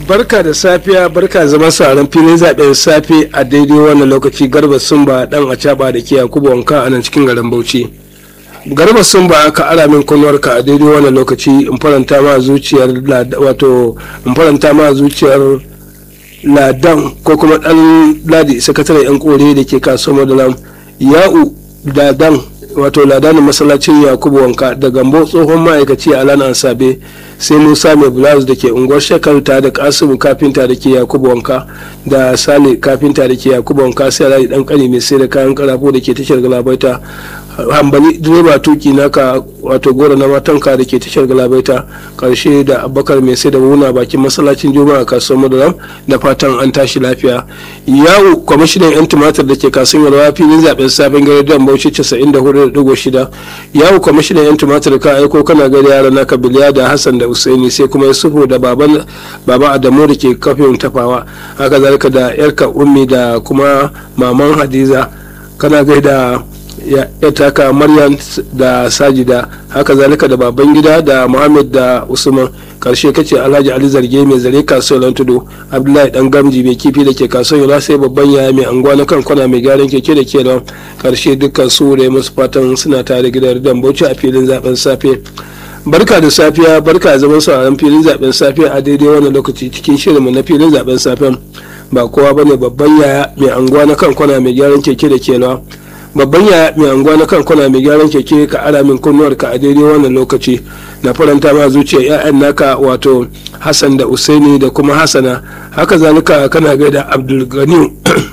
barka da safiya barka zama sauran filin zaben safe a daidai wannan lokaci garba sumba dan acaba da ke yakubu wanka a nan cikin garin bauchi garba sumba ka ara min kunwarka a daidai wannan lokaci in faranta ma zuciyar wato in faranta ma zuciyar ladan ko kuma dan ladi sakataren yan kore da ke kasuwar madalam ya'u ladan wato ladanin masallacin yakubu wanka da gambo tsohon ma'aikaci a lana sabe sai musa mai blouse da ke unguwar shakarta da kasimu kafinta da ke yakubu wanka da sale kafinta da ke yakubu wanka sai alhaji dan kani mai sai da kayan karafo da ke tashar galabaita hambali direba tuki naka wato goro na matanka da ke tashar galabaita karshe da abubakar mai sai da wuna bakin masallacin juma'a kasuwar madaram da fatan an tashi lafiya yawo kwamishinan yan tumatir da ke kasuwar yalwa filin zaben sabon gari don bauchi 94.6 yawo kwamishinan yan tumatir ka aiko kana gari yara naka biliya da hassan da usaini sai kuma yusufu da baban baba adamu da ke kafin tafawa haka zalika da yarka ummi da kuma maman hadiza kana gaida ya taka maryam da sajida haka zalika da baban gida da muhammad da usman karshe kace alhaji ali zarge mai zare kasuwar tudu abdullahi dan gamji mai kifi da ke kasuwar yola sai babban yaya mai anguwa na kan kwana mai gyaran keke da ke da karshe dukkan su da musu fatan suna tare gidan dan bauchi a filin zaben safe barka da safiya barka zaman sauraron filin zaben safiya a daidai wannan lokaci cikin shirinmu na filin zaben safen ba kowa bane babban yaya mai anguwa na kan kwana mai gyaran keke da ke lawa babban yaya mai anguwa na kan kwana mai gyaran keke ka ara min kunnuwar ka a daidai wannan lokaci na faranta ma zuciya ya'yan naka wato hassan da usaini da kuma hassana haka zalika kana gaida abdulganiyu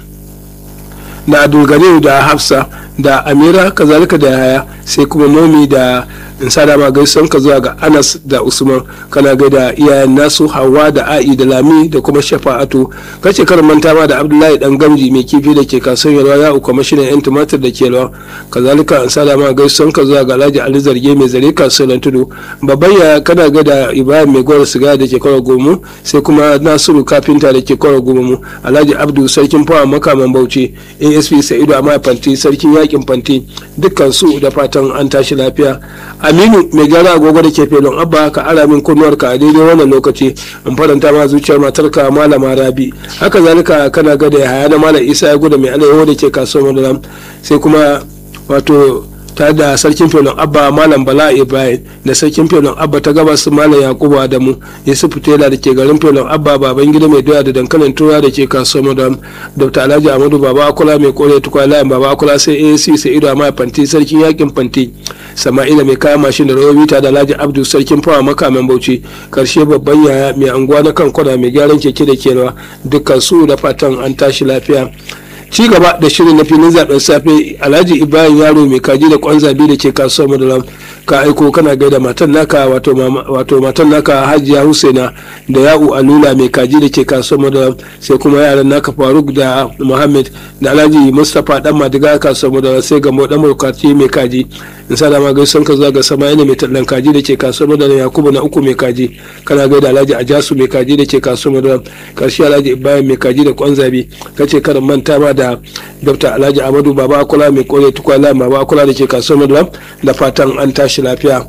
da abdulganiyu da hafsa da amira kazalika da yaya sai kuma momi da in sada ma gaison ka zuwa ga anas da usman kana gaida iyayen nasu hawa da a'i da lami da kuma shafa'atu kace karin manta ma da abdullahi dan gamji mai kifi da ke kasuwar yalwa ya uku mashinan yan tumatir da ke lawa kazalika in sada ma gaison ka zuwa ga alhaji ali zarge mai zare kasuwar tudu babban ya kana gaida ibrahim mai gwara siga da ke kwara gomu sai kuma nasiru kafinta da ke kwara gomu alhaji abdu sarkin fawa makaman bauchi asp sa'idu amma fanti sarkin yakin fanti dukkan su da fatan an tashi lafiya aminu mai gyara agogo da ke felon abba ka ara min kunnuwar ka a daidai wannan lokaci in faranta ma zuciyar matarka malama rabi haka zalika kana gada ya haya na malam isa ya gudu mai alayyahu da ke kasuwar madalam sai kuma wato ta da sarkin felon abba malam bala ibrahim da sarkin felon abba ta gabas malam yakubu adamu yusuf tela da ke garin felon abba baban gida mai doya da dankalin tura da ke kasuwar madam dr alhaji amadu baba akula mai kore tukwa layin baba akula sai ac sai ido amma fanti sarkin yakin fanti sama'ila mai kayan mashin da rawobi ta da alhaji abdu sarkin fawa makaman bauchi karshe babban yaya mai anguwa na kan kwana mai gyaran keke da kewa dukkan su da fatan an tashi lafiya ci gaba da shirin na filin zaben safe alhaji ibrahim yaro mai kaji da kwan zabi da ke kasuwar madalam ka aiko kana gaida matan naka wato matan naka hajiya husaina da ya'u alula mai kaji da ke kasuwar madalam sai kuma yaran naka faruk da muhammad da alhaji mustapha dan madiga kasuwar madalam sai ga dan mulkati mai kaji in sa dama gaisan ka zuwa ga sama'ila mai tallan kaji da ke kasuwar madalam yakubu na uku mai kaji kana gaida alhaji ajasu mai kaji da ke kasuwar madalam karshe alhaji ibrahim mai kaji da kwan zabi kace karin manta ma da dr alhaji amadu baba akula mai kore tukwala baba akula da ke kasuwar madalam da fatan an tashi lafiya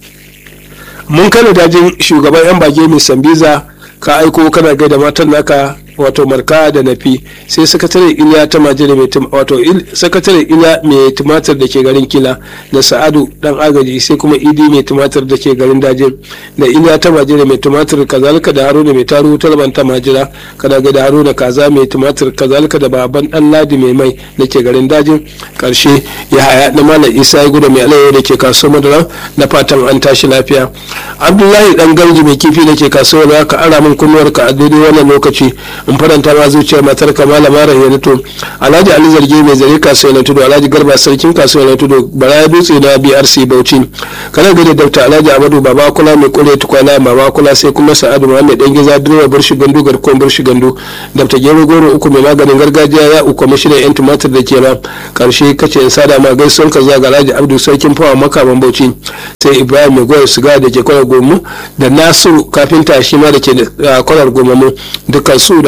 mun kana dajin shugaban yan bage mai sambiza ka aiko kana gaida matan naka wato marka da nafi sai sakatare iliya ta majira mai wato sakatare iliya mai tumatir da ke garin kila da sa'adu dan agaji sai kuma idi mai tumatir da ke garin dajin da iliya ta majira mai tumatir kazalika da haruna mai taru talban ta majira kada ga da haruna kaza mai tumatir kazalika da baban dan ladi mai mai da ke garin dajin karshe ya haya na malam isa ya gudu mai alayyar da ke kasuwar madara da fatan an tashi lafiya abdullahi dan gamji mai kifi da ke kasuwar ka ara min kunnuwarka a daidai wannan lokaci in faranta ma zuciyar matar ka malama rahiyanatu alhaji ali zarge mai zare kasuwa na tudu alhaji garba sarkin kasuwa na tudu bara dutse na brc bauchi kana gani dr alhaji amadu baba kula mai kure tukwana baba kula sai kuma sa'adu muhammad dan giza direba bar gandu garkon bar gandu dr gero goro uku mai maganin gargajiya ya uku mashinan yan tumatir da ke ba karshe kace in sada ma gaisuwar ka zuwa ga alhaji abdu sarkin fawa makaman bauchi sai ibrahim mai goyar siga da ke kwanar gomu da nasiru kafinta shi ma da ke kwanar gomu dukkan su da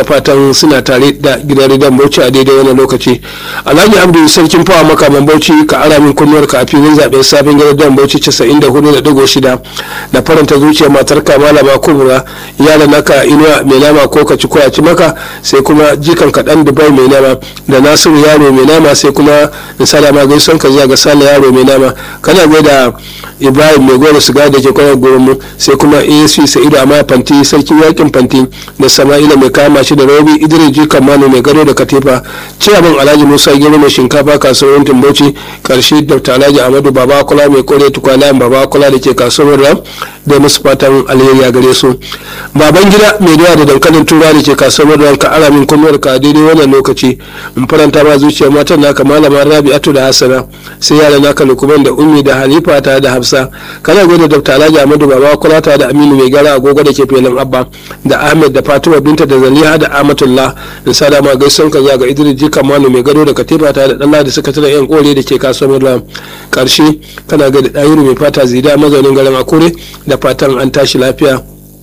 fatan suna tare da gidan rediyon bauchi a daidai wannan lokaci alhaji abdu sarkin fawa makaman bauchi ka ara min kunnuwar ka a filin zaben sabon gidan rediyon bauchi 94.6 da faranta zuciyar matar ka malama kubura yara naka inuwa mai nama ko ka ci ko ci maka sai kuma jikan ka dan dubai mai nama da nasiru yaro mai nama sai kuma da salama gaison ka zuwa ga sale yaro mai nama kana gaida ibrahim mai goro siga da ke kwanar gurin sai kuma asp sa'idu amma fanti sarkin yakin fanti da sama'ila mai kama shi da robi idris jikan mano mai gado da katifa ciyaman alhaji musa gero mai shinkafa kasuwar timbauci karshe dr alhaji amadu baba kula mai kore tukwana baba kula da ke kasuwar ram da musu fatan alheri a gare su baban gida mai dawa da dankalin tura da ke kasuwar ram ka ara min kunnuwar ka daidai wannan lokaci in faranta ma zuciyar matan naka malama rabi'atu da hasana sai yaran naka lukuman da ummi da halifa ta da hafsa kana gwada dr alhaji amadu baba kula ta da aminu mai gara agogo da ke filin abba da ahmed da fatima binta da zaliha da amatullah in sada ma gaison ka ga idris jika manu mai gado da katifa ta da dalla da suka tana yan kore da ke kasuwar ram karshe kana ga da dayiru mai fata zida mazaunin garin akure da fatan an tashi lafiya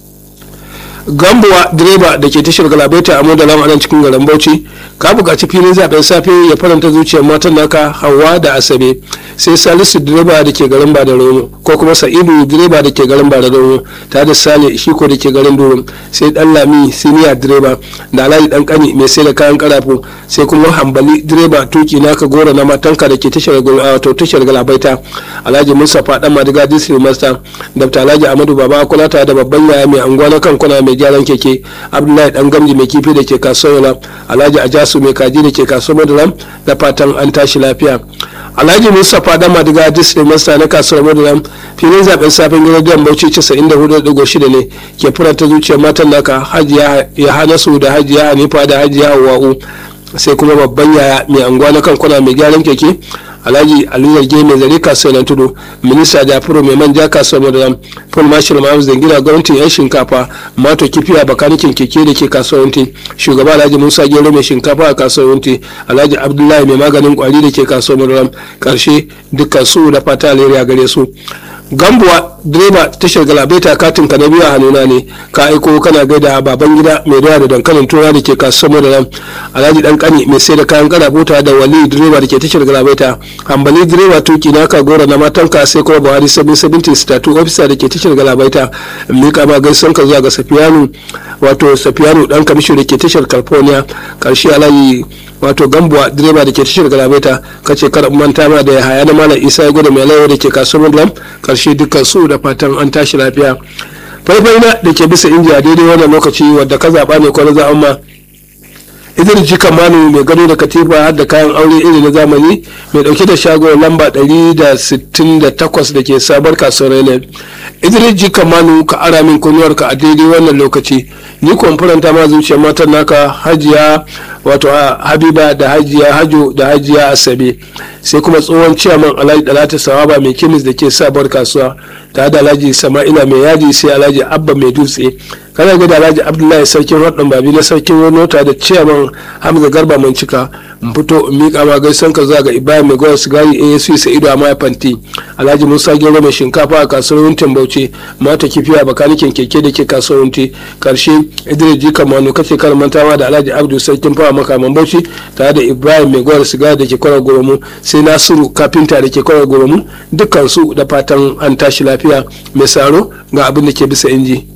gambuwa direba da ke tashar galabaita a modalam a nan cikin garin bauchi ka buƙaci filin zaben safe ya faranta zuciyar matan naka hawa da asabe sai salisu direba da ke garin bada romo ko kuma sa'idu direba da ke garin bada romo ta da sale shiko da ke garin durum sai dan lami siniya direba da alhaji dan kani mai sai da kayan karafu sai kuma hambali direba tuki naka gora na matanka da ke tashar wato tashar galabaita alhaji mustapha dan madiga district master dr alhaji amadu baba kulata da babban yaya mai anguwa na kankuna mai gyaran keke abdullahi dan gamji mai kifi da ke kasuwa alhaji ajasu mai kaji da ke kasuwar madaram da fatan an tashi lafiya alhaji mustapha dan madiga district master na kasuwar madaram filin zaben safin gidan bauchi 94.6 ne ke furanta zuciyar matan naka hajiya ya hanasu da hajiya hanifa da hajiya hawa'u sai kuma babban yaya mai anguwa na kankuna mai gyaran keke alhaji aliyu zarge mai zare kasuwar tudu minista jafaru mai manja kasuwar madaram paul marshal mahamud zangina gwamnatin yan shinkafa mato kifiya bakanikin keke da ke kasuwar wunti shugaba alhaji musa gero mai shinkafa a kasuwar wunti alhaji abdullahi mai maganin kwari da ke kasuwar madaram karshe dukkan su da fata alheri gare su gambuwa direba tashar galabaita katin ka na biyu a hannuna ne ka aiko kana gaida baban gida mai doya da dankalin tura da ke kasuwar madaram alhaji dan kani mai sai da kayan karabuta da wali direba da ke tashar galabaita hambali direba tuki na ka gora na matanka sai kuma buhari sabin sabinti statu ofisa da ke tashar galabaita mika ma gaison ka zuwa ga safiyanu wato safiyanu dan kamisho da ke tashar california karshe alhaji wato gambuwa direba da ke tashar galabaita kace kar manta ma da haya na malam isa ya gwada mai laiwa da ke kasuwar lam karshe dukkan su da fatan an tashi lafiya faifai na da ke bisa injiya daidai wannan lokaci wadda ka zaɓa ne ko na zaɓen ma idris jikan manu mai gado da katifa har da kayan aure iri na zamani mai dauke da shago lamba 168 da ke sabar kasuwar rene idris jikan manu ka ara min kunuwar ka a daidai wannan lokaci ni kwamfuranta ma zuciyar matan naka hajiya wato habiba da hajiya hajo da hajiya asabe sai kuma tsohon ciyaman alhaji dalata sawaba mai kemis da ke sabar kasuwa tare da alhaji sama'ila mai yaji sai alhaji abba mai dutse kana ga da alhaji abdullahi sarkin radon babi na sarkin nota da ciyaman hamza garba mai cika in fito in miƙa ma gaisan ka zuwa ga ibrahim mai gawar sigari asc sa'idu a maya fanti alhaji musa gero mai shinkafa a kasuwar wuntin bauchi mata kifiya bakanikin keke da ke kasuwar wunti karshe idris jika manu kace kar mantawa da alhaji abdu sarkin fawa makaman bauchi tare da ibrahim mai gawar sigari da ke kwarar goromu sai nasiru kafinta da ke kwarar goromu dukkan su da fatan an tashi lafiya mai saro ga abin da ke bisa inji.